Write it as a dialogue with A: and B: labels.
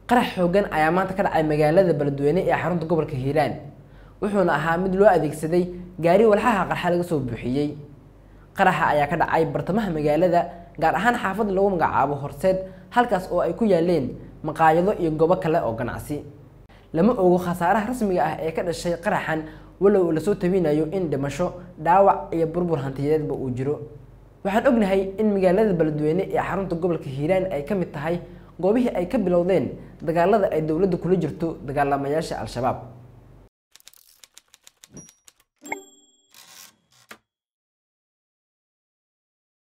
A: qarax xoogan ayaa maanta ka dhacay magaalada beledweyne ee xarunta gobolka hiiraan wuxuuna ahaa mid loo adeegsaday gaari walxaha qarxa laga soo buuxiyey qaraxa ayaa ka dhacay bartamaha magaalada gaar ahaan xaafad lagu magacaabo horseed halkaas oo ay ku yaaleen maqaayado iyo goobo kale oo ganacsi lama ogo khasaaraha rasmiga ah ee ka dhashay qaraxan walow lasoo tabinayo in dhimasho dhaawac iyo burbur hantiyadeedba uu jiro waxaan ognahay in magaalada beledweyne ee xarunta gobolka hiiraan ay ka mid tahay goobihii ay ka bilowdeen dagaalada ay dowladda kula jirto dagaalamayaasha al-shabaab